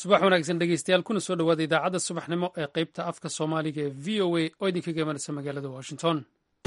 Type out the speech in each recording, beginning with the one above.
subax wanaagsan dhegeystayaal kuna soo dhowaada idaacadda subaxnimo ee qeybta afka soomaaliga ee v o a oo idinkaga imanaysa magaalada washington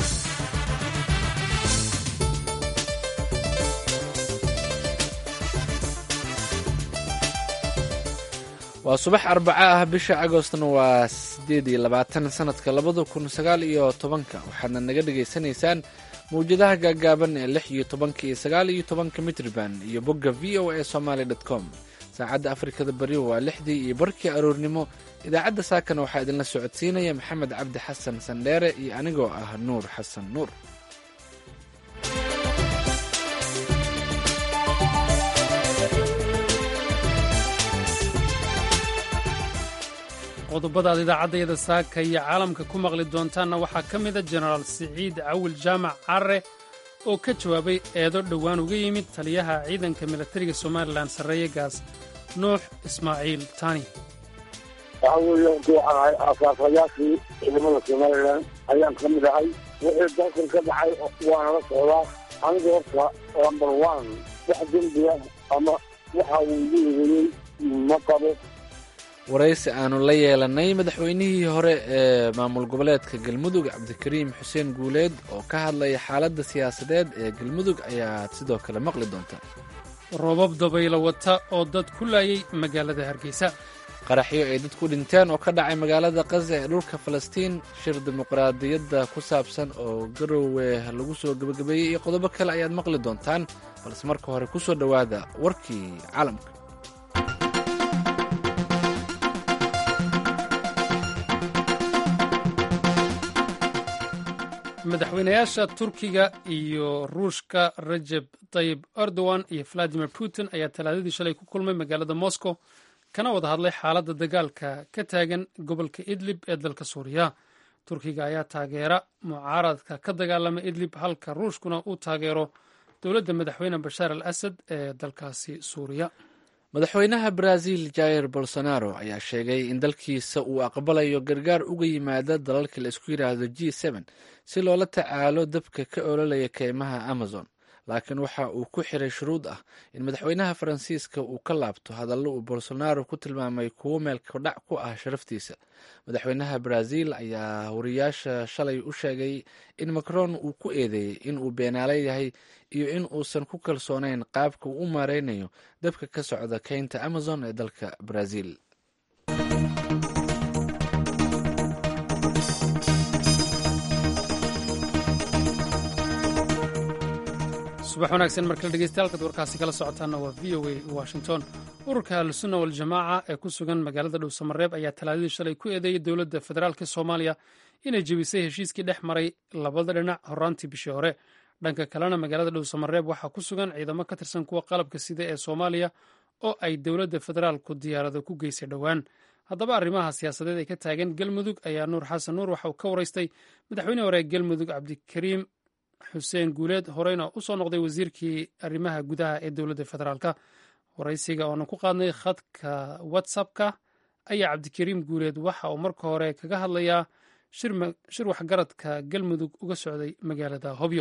waa subax arbaco ah bisha agostna waa sideed iyo labaatan sanadka labada kun sagaal iyo tobanka waxaadna naga dhagaysanaysaan mawjadaha gaagaaban ee lix iyo tobanka iyo sagaal iyo tobanka mitrban iyo bogga v o a somaly com saacadda afrikada bari waa lixdii iyo barkii aroornimo idaacadda saakana waxaa idinla socodsiinaya maxamed cabdi xasan sandheere iyo anigoo ah nuur xasan nuur qodobada aad idaacaddayada saaka iyo caalamka ku maqli doontaanna waxaa ka mida jenaraal siciid cawil jaamac carre oo ka jawaabay eedo dhowaan uga yimid taliyaha ciidanka milatariga somalilan sarreeye gaas nuux ismaaciil tani waxa weeye intu waxaan ahay aasaasayaashii ciidamada somalilan ayaan ka mid ahay wixii dalkan ka dhacay waana la socdaa aniga horta number one wax dembiga ama waxa uu igu eedeeyey ma qabo waraysi aanu la yeelanay madaxweynihii hore ee maamul goboleedka galmudug cabdikariim xuseen guuleed oo ka hadlaya xaaladda siyaasadeed ee galmudug ayaad sidoo kale maqli doontaa roobab dabaylo wata oo dad ku laayay magaalada hargeysa qaraxyo ay dad ku dhinteen oo ka dhacay magaalada kaza ee dhulka falastiin shir dimuqraadiyadda ku saabsan oo garowe lagu soo gebagabeeyey iyo qodobo kale ayaad maqli doontaan balse marka hore ku soo dhowaada warkii caalamka madaxweynayaasha turkiga iyo ruushka rajeb tayib erdogan iyo valadimir putin ayaa talaadadii shalay ku kulmay magaalada moscow kana wada hadlay xaaladda dagaalka ka taagan gobolka idlib ee dalka suuriya turkiga ayaa taageera mucaaradka ka dagaalama idlib halka ruushkuna uu taageero dowladda madaxweyne bashaar al asad ee dalkaasi suuriya madaxweynaha brazil jair bolsonaro ayaa sheegay in dalkiisa uu aqbalayo gargaar uga yimaada dalalka la isku yidhaahdo g si loola tacaalo dabka ka ololaya keymaha amazon laakiin waxa uu ku xiray shuruud ah in madaxweynaha faransiiska uu ka laabto hadallo uu bolsonaro ku tilmaamay kuwo meelkadhac ku ah sharaftiisa madaxweynaha brazil ayaa wariyaasha shalay u sheegay in macron uu ku eedeeyey in uu beenaale yahay iyo in uusan ku kalsoonayn qaabka uu u maareynayo dabka ka socda keynta amazon ee dalka brazil subax wanaagsan markale dhegeystayaal warkaasi kala socotaana waa v o a washington ururka ahlusunna waljamaaca ee ku sugan magaalada dhowsamareeb ayaa talaadadii shalay ku eedeeyey dowladda federaalk soomaaliya inay jebisay heshiiskii dhex maray labada dhinac horaantii bishii hore dhanka kalena magaalada dhowsamareeb waxaa ku sugan ciidamo ka tirsan kuwa qalabka sida ee soomaaliya oo ay dowladda federaalku diyaarado ku geysay dhowaan haddaba arrimaha siyaasadeed ee ka taagan galmudug ayaa nuur xasan nuur waxa uu ka waraystay madaxweyne hore ee galmudug cabdikariim xuseen guuleed horeyna u soo noqday wasiirkii arrimaha gudaha ee dowladda federaalka waraysiga oonan ku qaadnay khadka whatsappka ayaa cabdikariim guuleed waxa uu marka hore kaga hadlayaa shir waxgaradka galmudug uga socday magaalada hobyo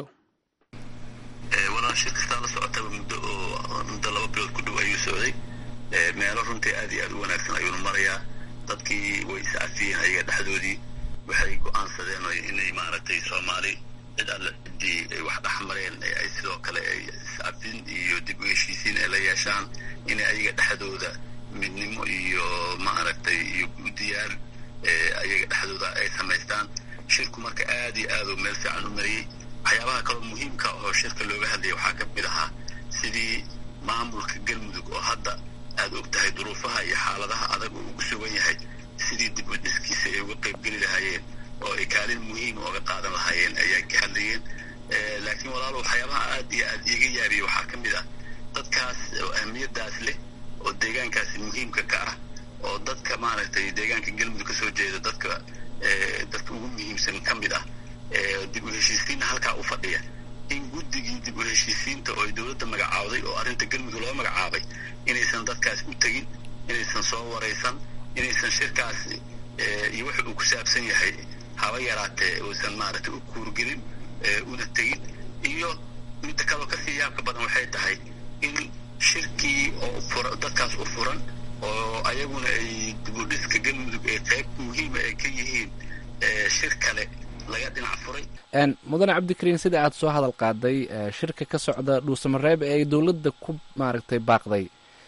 walaa shir kastaa la socotaba muddo oo muddo laba bilood ku dhow ayuu socday meelo runtii aad iyo aad u wanaagsan ayuuna marayaa dadkii way iscafiyeen ayaga dhexdoodii waxay go-aansadeen inay maaragtay soomaali cid alle ciddii ay wax dhex mareen ay sidoo kale ay iscafin iyo dib u heshiisiin ay la yeeshaan inay ayaga dhexdooda midnimo iyo maaragtay iyo diyaar ayaga dhexdooda ay samaystaan shirku marka aad iyo aad uu meel fiican u mariyey waxyaabaha kaloo muhiimka oo shirka looga hadlaya waxaa ka mid ahaa sidii maamulka galmudug oo hadda aad og tahay duruufaha iyo xaaladaha adag oo ugu sugan yahay sidii dib u dhiskiisa ay uga qaybgeli lahaayeen oo ay kaalin muhiima oga qaadan lahaayeen ayaa ka hadlayeen laakiin walaalo waxyaabaha aad iyo aad iiga yaabiyey waxaa ka mid ah dadkaas oo ahmiyadaas leh oo deegaankaasi muhiimka ka ah oo dadka maaragtay deegaanka galmudug kasoo jeeda dadka dadka ugu muhiimsan ka mid ah dib u heshiisiinna halkaa u fadhiya in guddigii dib u heshiisiinta oo ay dowladda magacaawday oo arrinta galmudug loo magacaabay inaysan dadkaas u tegin inaysan soo waraysan inaysan shirkaas iyo waxa uu ku saabsan yahay haba yaraatee uusan maaragtay u kuurgelin una tegin iyo midda kaloo kasii yaabka badan waxay tahay in shirkii oo fura dadkaas u furan oo ayaguna ay dibudhiska galmudug ee qayb muhiima ay ka yihiin shir kale laga dhinac furay mudane cabdikariin sida aad soo hadal qaaday shirka ka socda dhuusamareeb ee ay dowladda ku maaragtay baaqday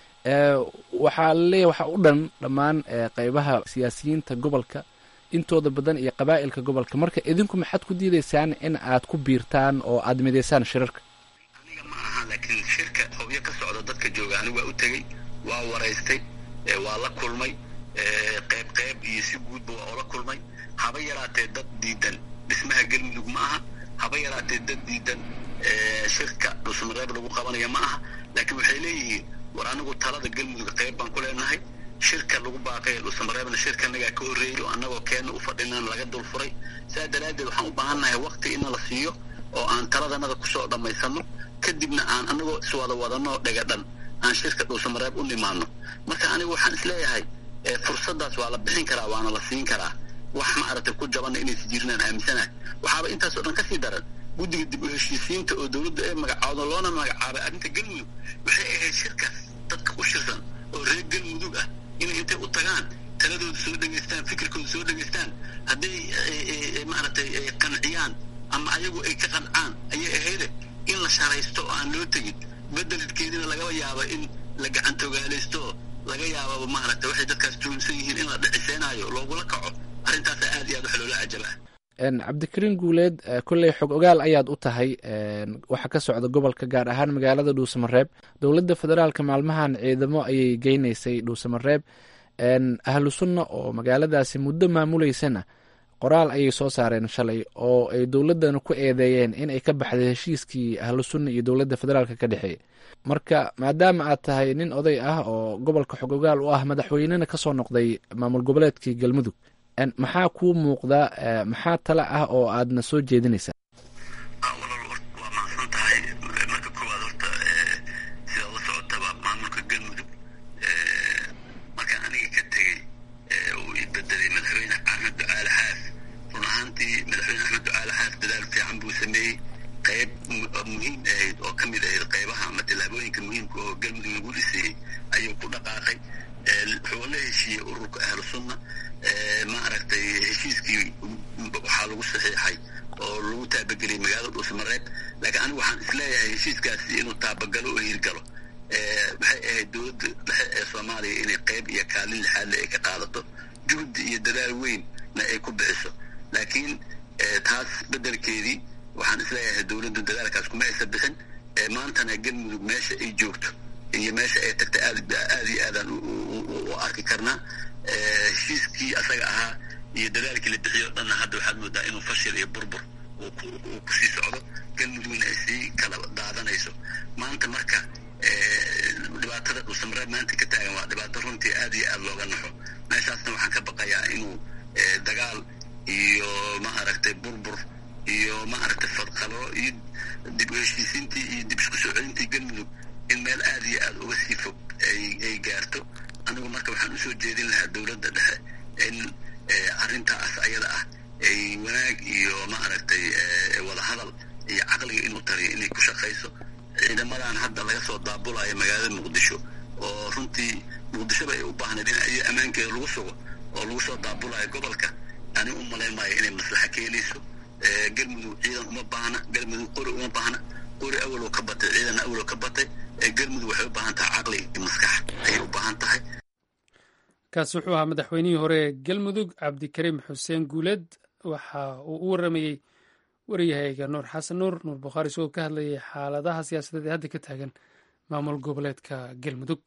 waxaa laleeyahay waxaa u dhan dhammaan qeybaha siyaasiyiinta gobolka intooda badan iyo qabaa'ilka gobolka marka idinku maxaad ku diidaysaan in aad ku biirtaan oo aad midaysaan shirarka aniga ma aha laakiin shirka hobyo ka socda dadka jooga anigu waa u tegey waa waraystay waa la kulmay qayb qayb iyo si guudba waa oola kulmay haba yaraatee dad diidan dhismaha galmudug ma aha haba yaraatee dad diidan shirka dhuusamareeb lagu qabanaya ma aha laakiin waxay leeyihiin war anigu talada galmudug qayb baan ku leenahay shirka lagu baaqay dhuusamareebna shirka anagaa ka horreeyay oo annagoo keenna u fadhinaan laga dulfuray saa daraaddeed waxaan u baahannahay waqti inna la siiyo oo aan taladanada kusoo dhammaysanno kadibna aan annagoo iswada wadanno dhegadhan aan shirka dhuusamareeb u nimaano marka anigu waxaan isleeyahay fursaddaas waa la bixin karaa waana la siin karaa wax ma aragtay ku jabanna inaysa jirinaan aaminsanahay waxaaba intaasoo dhan kasii daran guddiga dib u heshiisiinta oo dowladdu ay magacaawdo loona magacaabay arrinta galmudug waxay ahayd shirkaas dadka u shirsan oo reer galmudug ah inay intay u tagaan taladooda soo dhegaystaan fikirkooda soo dhegaystaan hadday maaragtay qanciyaan ama ayagu ay ka qancaan ayay ahayde in la sharaysto oo aan loo tegin bedelkeedina lagaba yaaba in la gacantogaalaysto laga yaababa maaragtay waxay dadkaas tuhunsan yihiin in la dhiciseenaayo loogula kaco arrintaasa aad iyo aad wax loola cajabaa cabdikariin guuleed kolley xog ogaal ayaad u tahay waxa ka socda gobolka gaar ahaan magaalada dhuusamareeb dowladda federaalka maalmahan ciidamo ayay geynaysay dhuusamareeb ahlu sunna oo magaaladaasi muddo maamuleysana qoraal ayay soo saareen shalay oo ay dowladdana ku eedeeyeen in ay ka baxday heshiiskii ahlu sunna iyo dowladda federaalka ka dhexeeya marka maadaama aad tahay nin oday ah oo gobolka xog ogaal u ah madaxweynena kasoo noqday maamul goboleedkii galmudug maxaa kuu muuqda maxaa tala ah oo aadna soo jeedinaysaa walaal waa mahadsan tahay marka koowaad horta sidaad la socotaba maamulka galmudug markaan aniga ka tegey uu i bedelay madaxweyne axmed ducaale xaas run ahaantii madaxweyne axmed ducaale xaas dadaal fiican buu sameeyey qayb muhiim ahayd oo ka mid ahayd qaybaha ama tallaabooyinka muhiimka oo galmudug lagu dhisayey ayuu ku dhaqaaqay wuxuu la heshiiyey ururka ahlu sunna ma aragtay heshiiskii waxaa lagu saxiixay oo lagu taabageliyay magaalada dhuusamareeb laakiin anigu waxaan isleeyahay heshiiskaasi inuu taabagalo oo hirgalo waxay ahayd dowladda dhexe ee soomaaliya inay qayb iyo kaalin lixaadle ay ka qaadato juhdi iyo dadaal weynna ay ku bixiso laakiin taas bedelkeedii waxaan isleeyahay dowladdu dadaalkaas kuma aysa bixin maantana galmudug meesha ay joogto iyo meesha ay tagtay aad aad iyo aadaan u arki karnaa heshiiskii asaga ahaa iyo dadaalkii la bixiyo o dhanna hadda waxaad moodaa inuu fashil iyo burbur uu kusii socdo galmudugna ay sii kala daadanayso maanta marka dhibaatada dhuusamareeb maanta ka taagan waa dhibaato runtii aad iyo aad looga naxo meeshaasna waxaan ka baqayaa inuu dagaal iyo ma aragtay burbur iyo ma aragtay fadqalo iyo dib u heshiisiintii iyo dib isku soo celintii galmudug in meel aad iyo aad uga sii fog ay gaarto anigu marka waxaan usoo jeedin lahaa dowladda dhexe in arrintaas ayada ah ay wanaag iyo ma aragtay wadahadal iyo caqliga inuu tariyo inay ku shaqayso ciidamadan hadda laga soo daabulayo magaalada muqdisho oo runtii muqdishoba ay u baahnayd in ay ammaankeeda lagu sugo oo lagu soo daabulayo gobolka ani u malayn maayo inay maslaxa keenayso galmudug ciidan uma baahna galmudug qori uma baahna qori awaloo ka batay ciidanna awaloo ka batay galmudug waxay u baahan tahay caqli iyo maskax ayay u baahan tahay kaasi wuxuu ahaa madaxweynihii hore ee galmudug cabdikariim xuseen guuleed waxa uu u waramayey wariyahayga nuur xasan nuur nuur bukhaari isagoo ka hadlayay xaaladaha siyaasadeed ee hadda ka taagan maamul goboleedka galmudug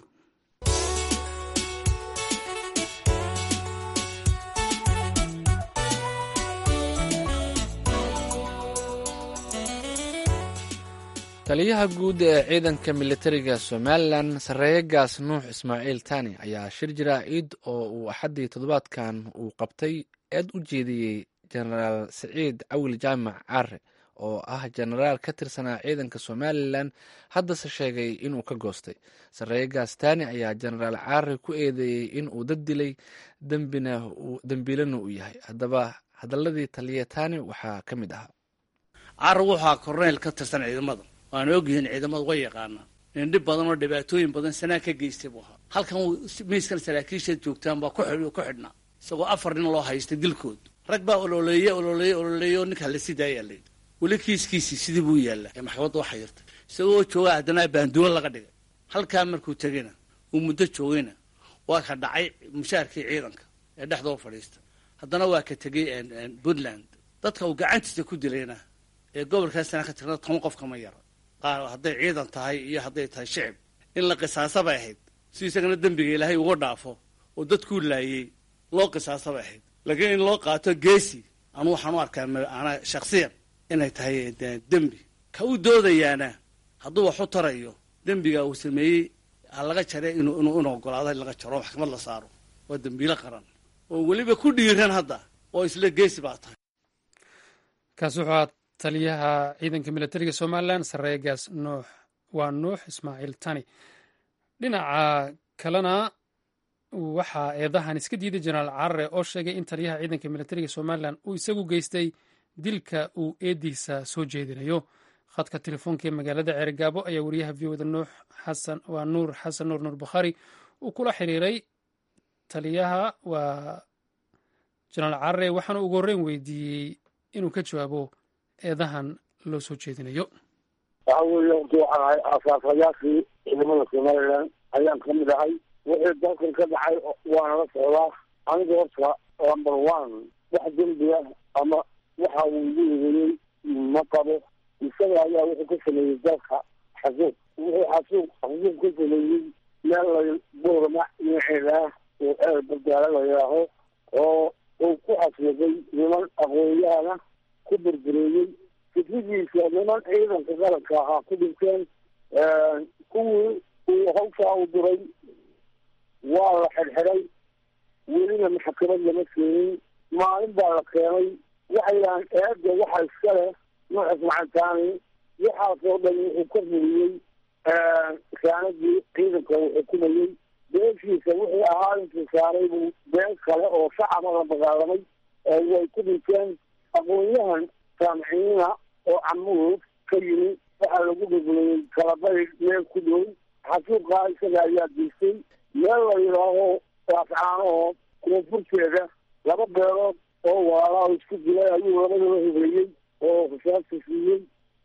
taliyaha guud ee ciidanka militariga somalilan sarreeye gaas nuux ismaaciil tani ayaa shir jaraa'id oo uu axaddii toddobaadkan uu qabtay eed u jeediyey jenaraal siciid cawil jaamac caare oo ah jenaraal ka tirsanaa ciidanka somalilan haddase sheegay inuu ka goostay sarreeye gaas tani ayaa jenaraal caare ku eedeeyey inuu dad dilay dembiilana uu yahay haddaba hadaladii taliya tani waxaa ka mid ahaa caare wuxuu korneyl ka tirsan ciidamada waana ogyihiin ciidamadu way yaqaanaa dhib badan oo dhibaatooyin badan sanaa ka geystay buu ahaa halkan miiskan saraakiisha joogtaan baa ku xidh ku xidhnaa isagoo afar nin loo haystay dilkood rag baa ololeeye ololeeye ololeeye oo ninkaa la sii daayaa layidhi weli kiiskiisii sidii buu yaallaa ee maxkamadda waxa yartay isagoo jooga haddana baanduulo laga dhigay halkaa markuu tegayna uu muddo joogayna waa ka dhacay mushaarkii ciidanka ee dhexdoo fadhiista haddana waa ka tegay puntland dadka uu gacantiisa ku dilayna ee gobolkaasana ka tirna toban qof kama yara qaar hadday ciidan tahay iyo hadday tahay shicib in la qisaasa bay ahayd si isagana dembiga ilaahay uga dhaafo oo dadkuu laayey loo qisaasa bay ahayd laakiin in loo qaato geesi anu waxaan u arkaa ana shaksiyan inay tahay dembi ka u doodayaana hadduu wax u tarayo dembiga uu sameeyey ha laga jare inuu inuu in ogolaado in laga jaro maxkamad la saaro waa dembiilo qaran oo weliba ku dhiiran hadda oo isla geesi baa tahay kaasi wuxuu ahaa taliyaha ciidanka militariga somalilan sareegaas nuux waa nuux ismaaciil tani dhinaca kalena waxaa eedahan iska diiday jenaraal carare oo sheegay in taliyaha ciidanka militariga somalilan uu isagu geystay dilka uu eediisa soo jeedinayo khadka telefoonka ee magaalada ceerigaabo ayaa wariyaha v oda nuux xasan waa nuur xasan nuur nuur bukhaari uu kula xiriiray taliyaha waa jenaraal carare waxaana ugu horreyn weydiiyey inuu ka jawaabo eedahan loo soo jeedinayo waxa weeye horta waxaan ahay aasaasayaashii ciidamada somalilan ayaan ka mid ahay wixii dalkan ka dhacay waana la socdaa aniga horta number one wax dembiga ama waxa uu igu egeeyey ma qabo isaga ayaa wuxuu ka sameeyey dalka xasuuq wuxuu xasuuq xasuuq ka sameeyey meel la boorama dhinaceeda ah oo eer bardaala la yidhaaho oo uu ku xasuuqay niman aqoonyahana ku burbureeyey fikridiisa niman ciidanka qaranka ahaa ku dhinteen kuwii uu hawshaa u diray waa la xidhxidhay welina maxkamad lama keenin maalin baa la keenay waxay yidhahaan eedda waxa iska leh nuux ismacantaani waxaasoo dhan wuxuu ka fuliyey saanadii ciidanka uu xukumayey beeshiisa wixii ahaa intuu saaray buu been kale oo shacaba la dagaalamay way ku dhinteen aqoon-yahan saamiciina oo camuud ka yimi waxaa lagu dhuglayey kalabay meel ku dhow xasuuqaa isaga ayaa geystay meel la yidhaaho raafcaanoo koonfurteeda laba beelood oo walaalaha isku dilay ayuu labadaba hogeeyey oo rasaasta siiyey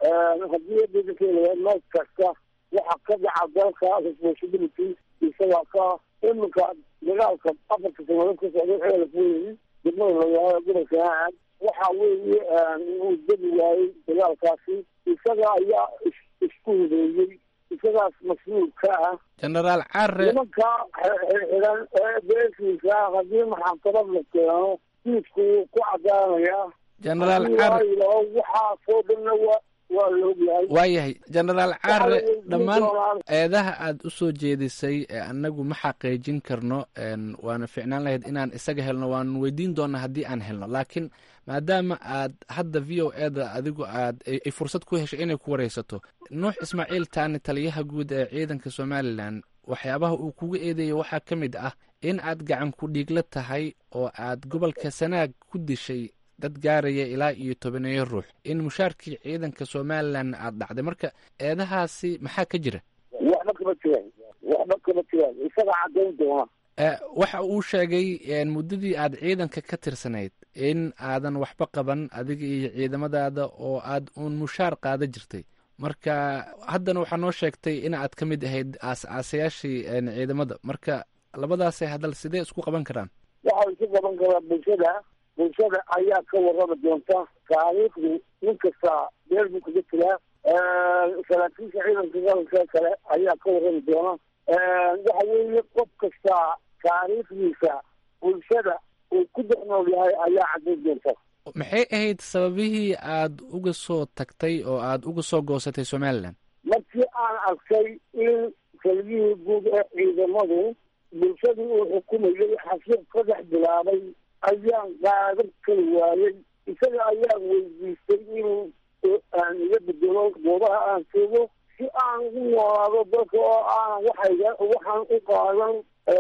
haddii adeegakeeda nood kasta waxa ka dhaca dalka responsibility isagaa ka iminka dagaalka afarka sanadood ka socday xeela kuweyi degmada layahaa gobolka aad waxa weeye uu degi waayey dagaalkaasi isaga ayaa isku hubeeyey isagaas mas-uul ka ah genaraal care nimanka xidhan ee beeshiisa haddii maxakamad la keeno diidku wuu ku cadaanayaa genaraal care waxaasoo dhanna wa waa la ogyahay waayahay genaraal care dhammaan eedaha aad u soo jeedisay ee annagu ma xaqiijin karno waana ficnaan lahayd inaan isaga helno waanu weydiin doonaa haddii aan helno laakiin maadaama aad hadda v o eda adigu aad ay fursad ku heshay inay ku wareysato nuux ismaaciil taani taliyaha guud ee ciidanka somalilan waxyaabaha uu kuga eedeeya waxaa ka mid ah in aad gacan ku dhiigla tahay oo aad gobolka sanaag ku dishay dad gaaraya ilaa iyo tobaneeyo ruux in mushaarkii ciidanka somalilan aad dhacday marka eedahaasi maxaa ka jira waxba kama jiraan waxba kama jiraan isaga caddayn doona waxa uu sheegay muddadii aad ciidanka ka tirsanayd in aadan waxba qaban adiga iyo ciidamadaada oo aad uun mushaar qaada jirtay marka haddana waxaa noo sheegtay in aad ka mid ahayd aas-aasayaashii ciidamada marka labadaasay hadal sidee isku qaban karaan waxaa isu qaban karaa bulshada bulshada ayaa ka warrami doonta taariikhdu nin kasta meel buu kaga jiraa saraakiisha ciidanka qaranka kale ayaa ka warrami doona waxa weeye qof kasta taariikhdiisa bulshada uu ku dhex nool yahay ayaa caddayn doonta maxay ahayd sababihii aad uga soo tagtay oo aad uga soo goosatay somalilan markii aan arkay in taliyihii guud ee ciidamadu bulshadii uu xukumayay xasuuq ka dhex bilaabay ayaan qaadan kari waayey isaga ayaan weydiistay inuu aan iga bedelo goobaha aan joogo si aan ugu noolaado dalka oo aanan waxayga waxaan u qaadan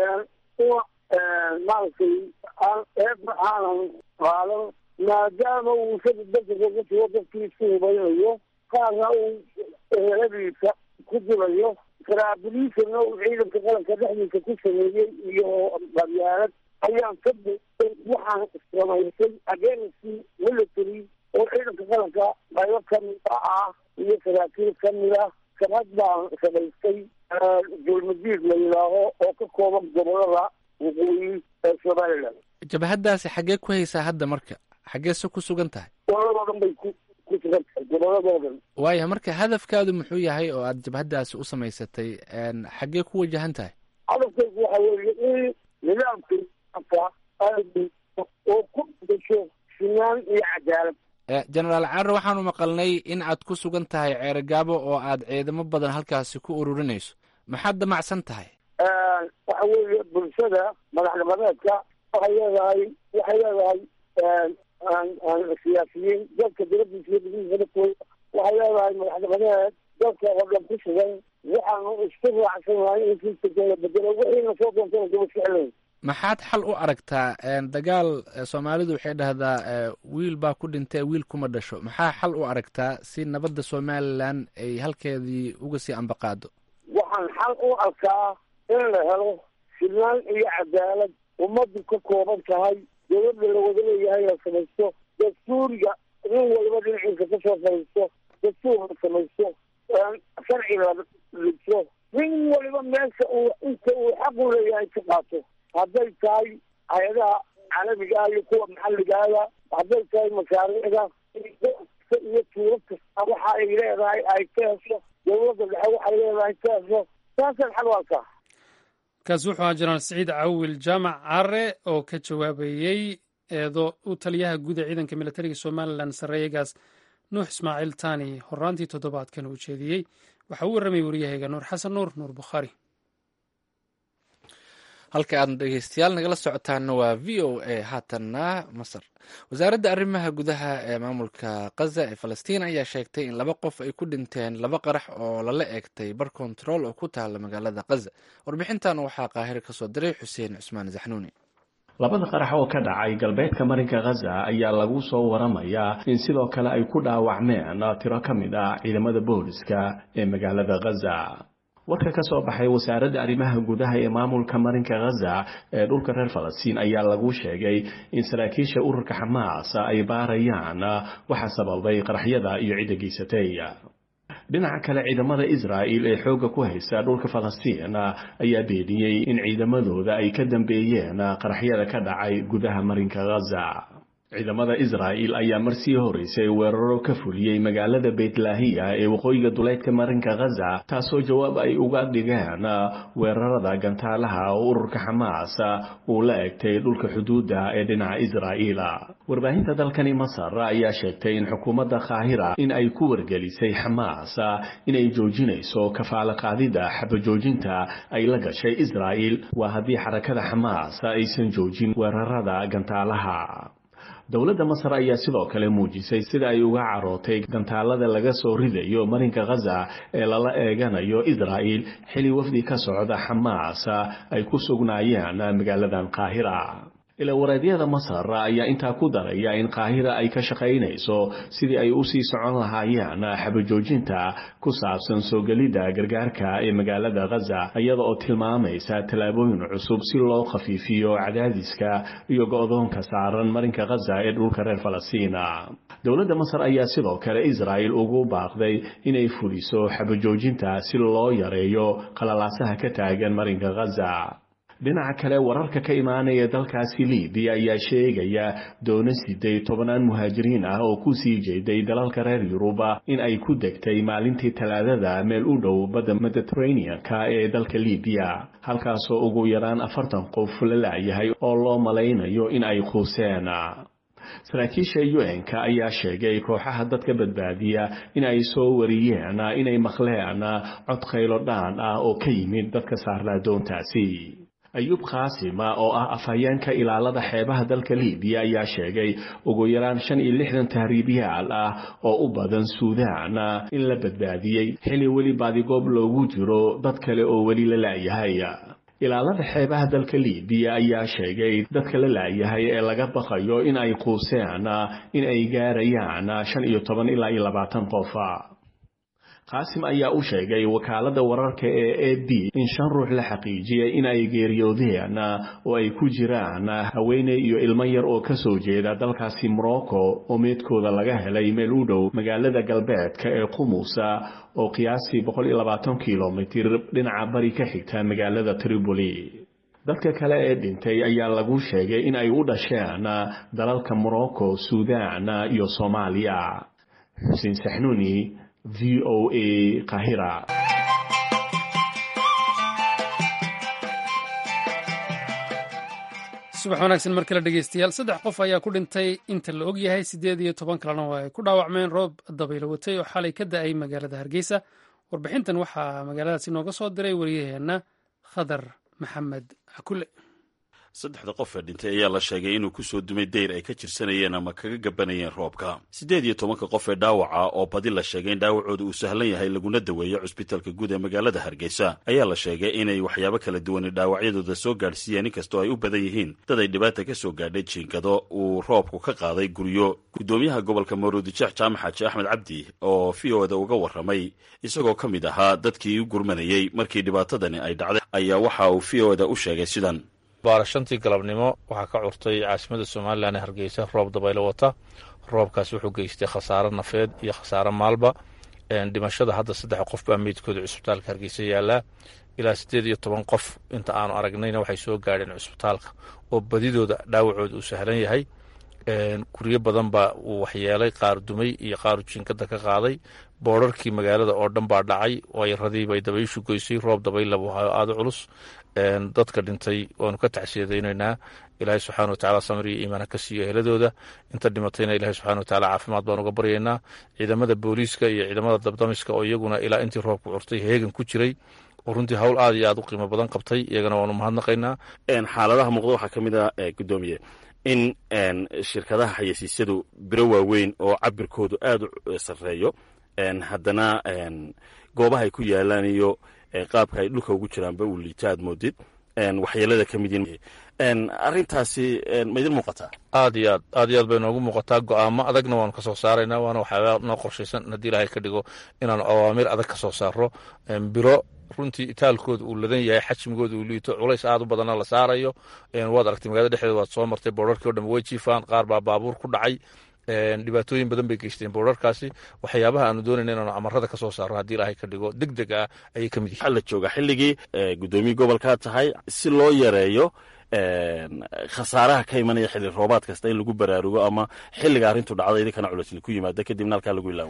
una maaragtay aan eedna aanan qaadan maadaama uu isaga dalka kaga jiro dadkii isku hubaynayo qaarna uu eheladiisa ku dilayo karaabiliisana uu ciidanka qaranka dhexdiisa ku sameeyey iyo qabyaalad ayaan ka buuxay waxaan samaysay agency military oo ciidanka qaranka qaybo kamida ah iyo saraakiil kamida sabad baan samaystay dulmadiid la yidhaaho oo ka kooban gobolada waqooyi ee somaliland jabhaddaasi xaggee ku haysaa hadda marka xaggeese ku sugan tahay goboladoo dhan bay ku ku sugan tahay goboladoo dhan waaya marka hadafkaadu muxuu yahay oo aad jabhaddaasi u samaysatay xaggee ku wajahan tahay hadafkaygu waxa weeye in nidaamka oo ku dasho sinaan iyo cadaalad genaraal carre waxaanu maqalnay in aad ku sugan tahay ceerogaabo oo aad ciidamo badan halkaasi ku ururinayso maxaad damacsan tahay waxa weeye bulshada madaxnimadeedka waxay leedahay waxay leedahay siyaasiyiin dalka dibadiisa iyo gudihiisa dadkooda waxay leedahay madaxnimadeed dalka oo dhan ku sugan waxaanu isku raacsanahay in sistamka la bedelo wixiina soo doontana daba ficlayn maxaad xal u aragtaa dagaal soomaalidu waxay dhahdaa wiil baa ku dhintay wiil kuma dhasho maxaa xal u aragtaa si nabadda somalilan ay halkeedii uga sii ambaqaado waxaan xal u arkaa in la helo sinaan iyo cadaalad ummaddu ka kooban tahay dowladda la wada leeyahay la samaysto dastuuriga nin waliba dhinaciisa kasoo fadhiisto dastuur la samaysto sharci la dhigto nin waliba meesha uu inta uu xaq u leeyahay ka qaato hadday tahay hay-adaha caalamiga ah iyo kuwa maxalligaada hadday tahay mashaariicda iyo tuuro kasta waxa ay leedahay ay ka hesho dowladda dhexe waxay leedahay ka hesho saasaan xal u arkaa kaasi wuxuu ahaa jenaraal siciid cawil jaamac care oo ka jawaabayey eedo u taliyaha guud ee ciidanka militariga somalilan sarreeyagaas nuux ismaaciil tani horaantii toddobaadkan uu jeediyey waxa uu warramayay waryahayga nuur xasan nuur nuur bukhaari halka aad dhegeystayaal nagala socotaana waa v o a haatanna masar wasaaradda arrimaha gudaha ee maamulka kaza ee falastiin ayaa sheegtay in laba qof ay ku dhinteen laba qarax oo lala eegtay bar kontarool oo ku taala magaalada kaza warbixintan waxaa qaahiro kasoo diray xuseen cusmaan zaxnuuni labada qarax oo ka dhacay galbeedka marinka khaza ayaa lagu soo waramayaa in sidoo kale ay ku dhaawacmeen tiro ka mid ah ciidamada booliska ee magaalada khaza warka ka soo baxay wasaaradda arrimaha gudaha ee maamulka marinka khaza ee dhulka reer falastiin ayaa lagu sheegay in saraakiisha ururka xamaas ay baarayaan waxa sababay qaraxyada iyo cidda geysatay dhinaca kale ciidamada israa'il ee xoogga ku haysta dhulka falastiin ayaa beeniyey in ciidamadooda ay ka dambeeyeen qaraxyada ka dhacay gudaha marinka khaza ciidamada israa'il ayaa marsii horeysay weeraro ka fuliyey magaalada beytlaahiya ee waqooyiga duleydka marinka khaza taasoo jawaab ay uga dhigeen weerarada gantaalaha oo ururka xamaas uu la egtay dhulka xuduudda ee dhinaca israa'iil warbaahinta dalkani masar ayaa sheegtay in xukuumadda kaahira in ay ku wargelisay xamaas inay joojinayso kafaalo qaadida xabajoojinta ay la gashay israa'il waa haddii xarakada xamaas aysan joojin weerarada gantaalaha dowladda masar ayaa sidoo kale muujisay sida ay uga carootay gantaalada laga soo ridayo marinka khaza ee lala eeganayo israa'il xili wafdi ka socda xamaas ay ku sugnaayeen magaaladan qaahira ilawareedyada masar ayaa intaa ku daraya in qaahira ay ka shaqaynayso sidii ay usii socon lahaayeen xabajoojinta ku saabsan soo gelidda gargaarka ee magaalada khaza iyada oo tilmaamaysa tallaabooyin cusub si loo khafiifiyo cadaadiska iyo go-doonka saaran marinka khaza ee dhulka reer falastiin dowladda masar ayaa sidoo kale israa'il ugu baaqday inay fuliso xabajoojinta si loo yareeyo qalalaasaha ka taagan marinka khaza dhinaca kale wararka ka imaanaya dalkaasi libiya ayaa sheegaya doono siday tobannaan muhaajiriin ah oo ku sii jeeday dalalka reer yuruba in ay ku degtay maalintii talaadada meel u dhow badda mediteraneanka ee dalka libiya halkaasoo ugu yaraan afartan qof la laayahay oo loo malaynayo in ay quuseen saraakiisha un-ka ayaa sheegay kooxaha dadka badbaadiya in ay soo wariyeen inay maqleen cod khaylo dhaan ah oo ka yimid dadka saarnaa doontaasi ayuub kaasima oo ah afhayeenka ilaalada xeebaha dalka libiya ayaa sheegay ugu yaraan shan iyo lixdan tahriibyaal ah oo u badan suudaan in la badbaadiyey xili weli baadigoob loogu jiro dad kale oo weli la laayahay ilaalada xeebaha dalka libiya ayaa sheegay dadka la laayahay ee laga baqayo in ay quuseen in ay gaarayaan shan iyo toban ilaa iyo labaatan qof qaasim ayaa u sheegay wakaaladda wararka ee a b in shan ruux la xaqiijiyay in ay geeriyoodeen oo ay ku jiraan haweeney iyo ilmo yar oo ka soo jeeda dalkaasi morocco oo meedkooda laga helay meel u dhow magaalada galbeedka ee qumusa oo qiyaastii kilomitir dhinaca bari ka xigta magaalada tripoli dadka kale ee dhintay ayaa lagu sheegay in ay u dhasheen dalalka morocco suudan iyo soomaaliya xuseen saxnuuni v o a qahira subax wanaagsan mar kale dhegeystayaal saddex qof ayaa ku dhintay inta la og yahay siddeed iyo toban kalena waa ay ku dhaawacmeen roob dabaylo watay oo xalay ka da-ay magaalada hargeysa warbixintan waxaa magaaladaasi nooga soo diray wariyaheenna khadar maxamed cakule saddexda qof ee dhintay ayaa la sheegay inuu ku soo dumay dayr ay ka jirsanayeen ama kaga gabanayeen roobka siddeed iyo tobanka qof ee dhaawaca oo badi la sheegay in dhaawacooda uu sahlan yahay laguna daweeyo cusbitaalka guud ee magaalada hargeysa ayaa la sheegay inay waxyaabo kala duwani dhaawacyadooda soo gaadhsiiyeen inkastoo ay u badan yihiin dad ay dhibaata ka soo gaadhay jiinkado uu roobku ka qaaday guryo guddoomiyaha gobolka maruudijeex jaamac xaaji axmed cabdi oo v o da uga warramay isagoo ka mid ahaa dadkii u gurmanayey markii dhibaatadani ay dhacday ayaa waxa uu v o da u sheegay sidan baara shantii galabnimo waxaa ka curtay caasimada somalilan ee hargeysa roob dabaylo wata roobkaas wuxuu geystay khasaaro nafeed iyo khasaaro maalba dhimashada hadda saddex qof baa meydkooda cusbitaalka hargeysa yaalaa ilaa siddeed iyo toban qof inta aanu aragnayna waxay soo gaadheen cusbitaalka oo badidooda dhaawacooda uu sahlan yahay guryo badan baa uu waxyeelay qaar dumay iyo qaaru jiinkada ka qaaday boorarkii magaalada oo dhan baa dhacay wayradiibay dabayshu goysay roob dabaylabu hayo aada culus dadka dhintay waanu ka tacsiyadaynaynaa ilaahay subxana watacala samir iyo iimaana ka siiyo eheladooda inta dhimatayna ilahay subxana watacala caafimaad baan uga baryaynaa ciidamada booliiska iyo ciidamada dabdamiska oo iyaguna ilaa intii roobku curtay heegan ku jiray oo runtii hawl aad iyo aad u qiimo badan qabtay iyagana waanu mahadnaqaynaa xaaladaha muuqda waxaa ka mid ah gudoomiye in shirkadaha xayeysiisyadu biro waaweyn oo cabirkoodu aada u sarreeyo haddana goobaha ay ku yaalaan iyo qaabka ay dhulka ugu jiraanba uu liita aad moodid waxyeelada ka mid yihiin arrintaasi ma idin muuqataa aad iyo aad aad iyo aad bay noogu muuqataa go-aamo adagna waanu ka soo saaraynaa waana waxyaaba noo qorshaysan haddii ilaahay ka dhigo inaanu awaamir adag ka soo saaro biro runtii itaalkooda uu ladan yahay xajmigooda uu liito culays aad u badanna la saarayo waad aragtay magaalada dhexdeeda waad soo martay boorarkii o dhan way jiifaan qaar baa baabuur ku dhacay dhibaatooyin badan bay geysteen boorarkaasi waxyaabaha aanu doonayna inaanu amarada ka soo saaro haddii ilaahay ka dhigo deg deg ah ayay ka mid yihiin waxaa la joogaa xilligii guddoomiye gobolkaa tahay si loo yareeyo khasaaraha ka imanaya xilli roobaad kasta in lagu baraarugo ama xilliga arrintu dhacda idinkana culusli ku yimaada kadibna halkaa lagu ilaawo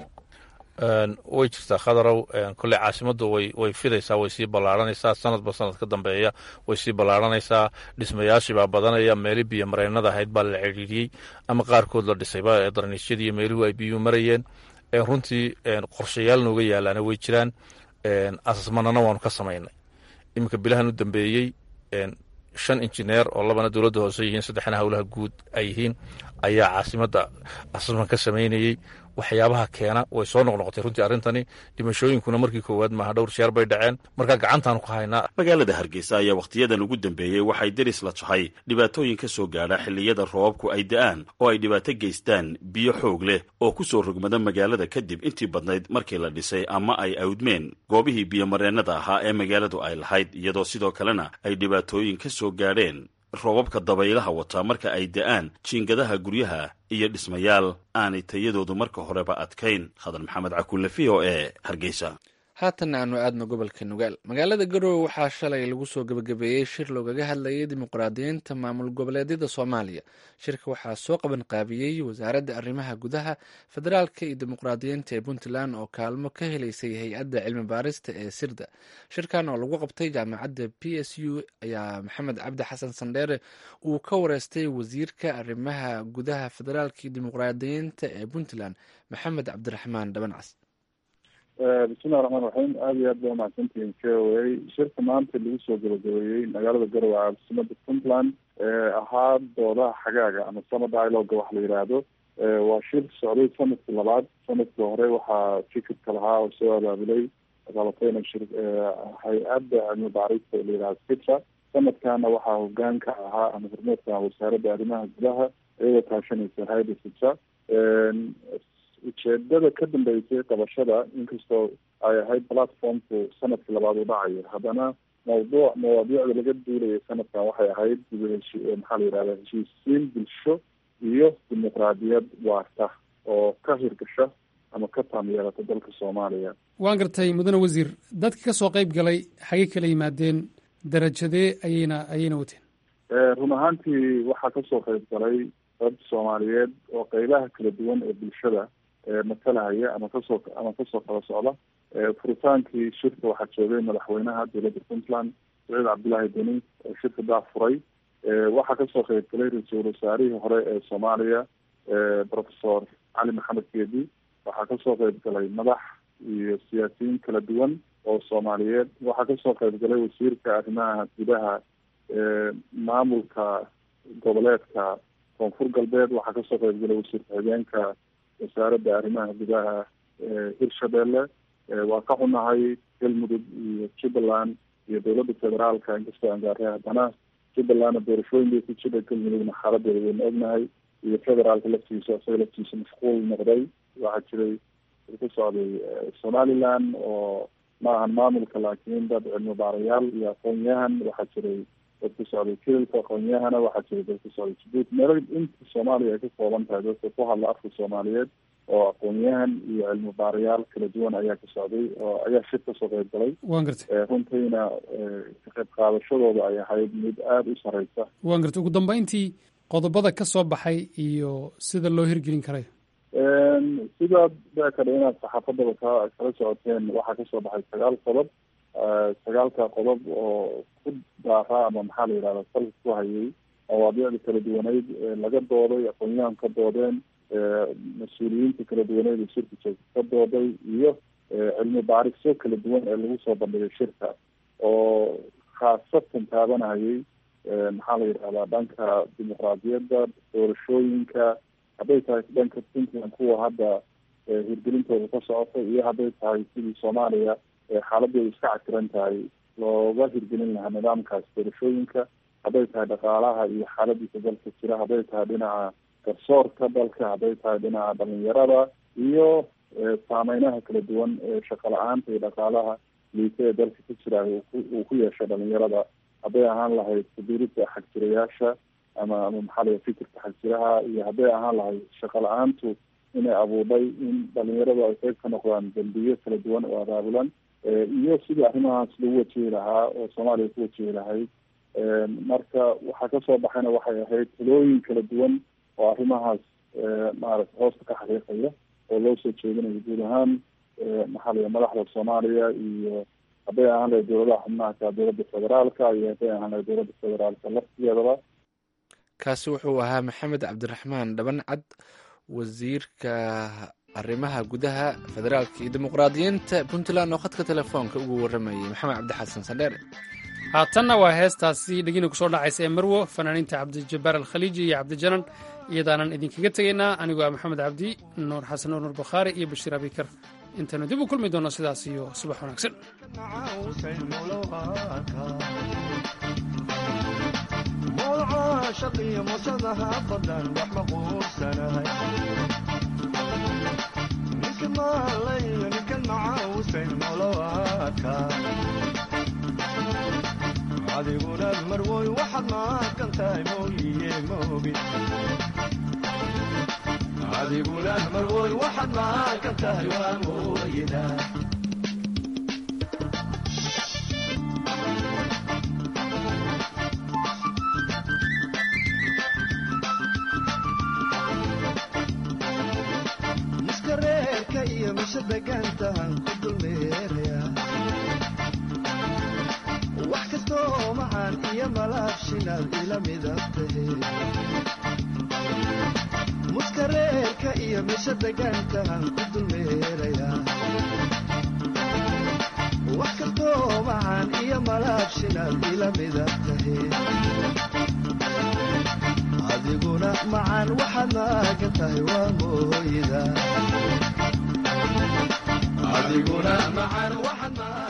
way jirtaa khadarow kolley caasimaddu way way fidaysaa way sii ballaaranaysaa sanadba sanad ka dambeeya way sii ballaaranaysaa dhismayaashii baa badanaya meeli biyo mareennada ahayd baa la cidhiidhiyey ama qaarkood la dhisayba darniisyadii iyo meeluhu ay biyuhu marayeen runtii qorshayaal nooga yaalaana way jiraan asasmanana waanu ka samaynay iminka bilahan u dambeeyey shan injineer oo labana dowladda hoose yihiin saddexna howlaha guud ay yihiin ayaa caasimadda asasman ka samaynayey waxyaabaha keena way soo noqnoqotay runtii arrintani dhimashooyinkuna markii koowaad maaha dhowr jeer bay dhaceen markaa gacantaanu ku haynaa magaalada hargeysa ayaa wakhtiyadan ugu dambeeyey waxay deris la tahay dhibaatooyin ka soo gaadha xilliyada roobabku ay da'aan oo ay dhibaato geystaan biyo xoog leh oo ku soo rogmada magaalada kadib intii badnayd markii la dhisay ama ay awdmeen goobihii biyomareennada ahaa ee magaaladu ay lahayd iyadoo sidoo kalena ay dhibaatooyin ka soo gaadheen roobabka dabaylaha wataa marka ay da'aan jiingadaha guryaha iyo dhismayaal aanay tayadoodu marka horeba adkayn khadar maxamed cakulle v o e hargeysa haatanna aanu aadno gobolka nugaal magaalada garowe waxaa shalay lagu soo gebagabeeyey shir loogaga hadlayay dimuqraadiyiinta maamul goboleedyada soomaaliya shirka waxaa soo qaban qaabiyey wasaaradda arrimaha gudaha federaalka iyo dimuqraadiyiinta ee puntland oo kaalmo ka helaysay hay-adda cilmi baarista ee sirda shirkan oo lagu qabtay jaamacadda p s u ayaa maxamed cabdi xasan sandheere uu ka wareystay wasiirka arrimaha gudaha federaalka iyo dimuqraadiyiinta ee puntland maxamed cabdiraxmaan dhabancas bismillahi raxmaan raxiim aada iyo aad ba umahadsantihiin k o a shirka maanta lagu soo gabagabeeyey magaalada garowe caasimada puntland ahaa doodaha xagaaga ama summer dialoga wax la yidhaahdo waa shir socday sanadkii labaad sanadkii hore waxaa fikirka lahaa oo soo abaabulay qabatayna shir hay-adda cilmi baarista la yidhahdo sitra sanadkana waxaa hogaanka ahaa ama hormeedka ah wasaaradda arrimaha gudaha iyadoo kaashanaysa hay-adda sitra ujeedada ka dambeysay qabashada inkastoo ay ahayd platformku sanadkii labaad u dhacayo haddana mawduuc mawaadiicda laga duulayay sanadkan waxay ahayd dibuheshi maxaa la yidhahda heshiisiin bulsho iyo dimuqraadiyad waarta oo ka hirgasha ama ka taamyeelata dalka soomaaliya waan gartay mudane wasiir dadka ka soo qayb galay xagay kala yimaadeen darajadee ayayna ayayna wateen run ahaantii waxaa kasoo qayb galay dad soomaaliyeed oo qeybaha kala duwan ee bulshada matalahaya ama kasoo ama kasoo kala socda furitaankii shirka waxaa joogay madaxweynaha dowladda puntland saciid cabdullaahi deni oo shirka daa furay waxaa kasoo qayb galay ra-iisul wasaarihii hore ee soomaaliya professor cali maxamed geedi waxaa kasoo qayb galay madax iyo siyaasiyiin kala duwan oo soomaaliyeed waxaa kasoo qayb galay wasiirka arrimaha gudaha maamulka goboleedka koonfur galbeed waxaa kasoo qayb galay wasiir ku-xigeenka wasaaradda arrimaha gudaha hirshabelle waa ka xunahay galmudug iyo jubbaland iyo dowladda federaalka inkastoo aan gaaray haddana jubbalandna doorashooyin bay ku jira galmudugna xaaladeeda wayna ognahay iyo federaalka laftiisa isaga laftiisa mashquul noqday waxaa jiray ku socday somaliland oo ma ahan maamulka laakiin dad cilmi baarayaal iyo aqoon-yahan waxaa jiray dad ku socday kililka aqoon-yahana waxaa jiray dad ku socday jabuuti meelo inta soomaaliya ay ka kooban tahay dadka ku hadla afka soomaaliyeed oo aqoon-yahan iyo cilmi baarayaal kala duwan ayaa ka socday oo ayaa shir kasoo qayb galay waan gartay runtiina ka qayb qaadashadooda ay ahayd mid aada u sareysa waan gartay ugu dambeyntii qodobada ka soo baxay iyo sida loo hirgelin karayo sidaad baa kadha inaad saxaafadaba ka kala socoteen waxaa kasoo baxay sagaal qodob sagaalka qodob oo ku daara ama maxaa la yidhahda salka ku hayay mawaadiicda kala duwaneyd laga dooday aqoon-yahan ka doodeen mas-uuliyiinta kala duwaneyd ee shirka joogta ka dooday iyo cilmi baarisyo kala duwan ee lagu soo bandhigay shirka oo khaasatan taabanayay maxaa la yidhahdaa dhanka dimuqraadiyadda doorashooyinka hadday tahay dhanka puntland kuwa hadda hirgelintooda ka socota iyo hadday tahay sidii soomaaliya xaaladeedu iska cakiran tahay looga hirgelin lahaa nidaamkaas doorashooyinka hadday tahay dhaqaalaha iyo xaaladiisa dalka jira hadday tahay dhinaca garsoorka dalka hadday tahay dhinaca dhalinyarada iyo saameynaha kala duwan ee shaqo la-aanta iyo dhaqaalaha liita ee dalka ka jira uu ku yeeshay dhalinyarada hadday ahaan lahayd kubiirida xagjirayaasha ama ama maxaa la fikirka xagjiraha iyo hadday ahaan lahayd shaqo la-aantu inay abuudhay in dhalinyaradu ay qayb ka noqdaan dambiyo kala duwan oo abaabulan iyo sidii arrimahaas lagu wajihi lahaa oo soomaaliya ku wajihi lahayd marka waxaa kasoo baxayna waxay ahayd talooyin kala duwan oo arrimahaas maaragtay hoosta ka xaqiiqaya oo loo soo jeedinayo guud ahaan maxaa la madaxda soomaaliya iyo hadday ahaan lahayd dowladaha xubnaha ka dowladda federaalka iyo hadday ahaan lahayd dowladda federaalka laftigeedaba kaasi wuxuu ahaa maxamed cabdiraxmaan dhabancad wasiirka arrimaha gudaha federaalka iyo dimuqraadiyiinta puntland oo khadka telefoonka ugu waramayay maxamed cabdixasan sandheere haatanna waa heestaasi dhegina kusoo dhacaysa ee marwo fanaaniinta cabdijabbaar alkhaliiji iyo cabdijanan iyadaanan idinkaga tegaynaa anigoo ah maxamed cabdi nuur xasan nuur nuur bakhaari iyo bashiir abikar intaanu dib u kulmi doono sidaas iyo subax wanaagsan shaqiyo musadaha badan wax ma quursanahay ninka maalayo ninkan macaawusayn molowaadka adiguna marwoy waxaad maaqan tahay mooyiye moogi adiguna marwoy waxaad maaqan tahay waa mooyida wax kastoo macaan iyo malaabshinaad ila midab tahe muskareerka iyo misho degaantahan ku dulmeerayaa wax kastoo macaan iyo malaabshinaad ila midab tahe adiguna macaan waxaad maagan tahay waa mooyida adiguna macaan waxaad